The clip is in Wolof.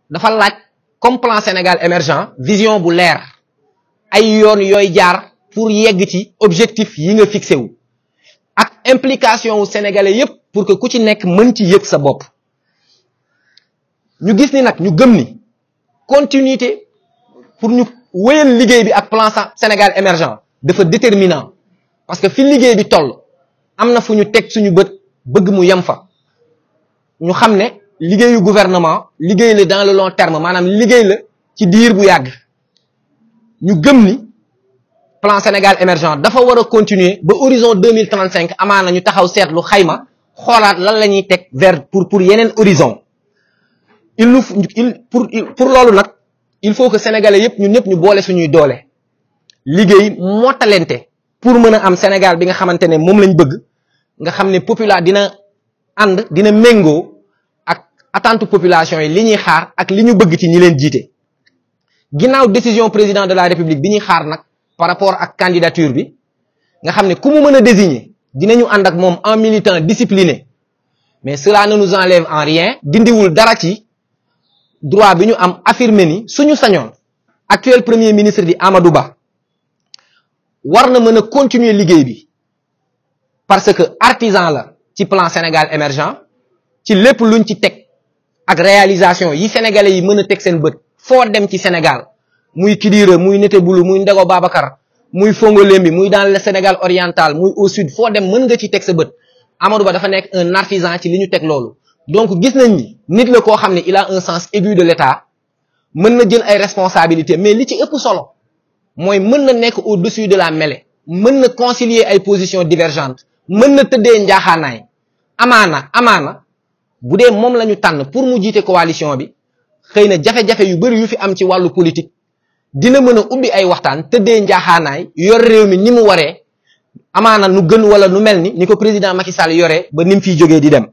dafa laaj comme plan Sénégal émergent vision bu leer ay yoon yooy jaar pour yegg ci objectif yi nga fixé wu ak implication wu sénégalais yépp pour que ku ci nekk mën ci yëg sa bopp ñu gis ni nag ñu gëm ni continuité pour ñu wéyal liggéey bi ak plan Sénégal émergent dafa déterminant parce que fi liggéey bi toll am na fu ñu teg suñu bët bëgg mu yem fa ñu xam ne liggéeyu gouvernement liggéey la dans le long terme maanaam liggéey la ci diir bu yàgg ñu gëm ni plan Sénégal émergent dafa war a continuer ba horizon deux mille trente cinq amaana ñu taxaw seetlu xayma xoolaat lan la ñuy teg vers pour pour yeneen horizon il nous il pour pour loolu nag il faut que sénégalais yépp ñun ñëpp ñu boole suñuy doole liggéey mottalente pour mën a am Sénégal bi nga xamante ne moom lañ bëgg nga xam ne popula dina ànd dina méngoo ak attente population yi li ñuy xaar ak li ñu bëgg ci ñi leen jiite ginnaaw décision président de la république bi ñuy xaar nag par rapport ak candidature bi nga xam ne ku mu mën a désigner dinañu ànd ak moom en militant discipliné mais cela ne nous enlève en rien dindiwul dara ci droit bi ñu am affirmer ni suñu sañoon actuel premier ministre di Amadou Ba war na mën a continuer liggéey bi parce que artisan la ci plan Sénégal émergent ci lépp luñ ci teg ak réalisation yi sénégalais yi mën a teg seen bët foo dem ci Sénégal muy Kidira muy Netebulu muy Ndego Babacar muy Fongolembi muy dans le Sénégal oriental muy au sud foo dem mën nga ci teg sa bët Amadou Ba dafa nekk un artisan ci li ñu teg loolu donc gis nañ ni nit la koo xam ne il a un sens aigu de l'État mën na jël ay responsabilités mais li ci ëpp solo mooy mën na nekk au-dessus de la mêlée mën na concilier ay positions divergentes mën na tëddee njaaxaanaay amaana amaana bu dee moom la ñu tànn pour mu jiite coalition bi xëy na jafe-jafe yu bari yu fi am ci wàllu politique dina mën a ubbi ay waxtaan tëddee njaaxaanaay yor réew mi ni mu waree amaana nu gën wala nu mel ni ni ko président Macky Sall yoree ba ni mu fiy jógee di dem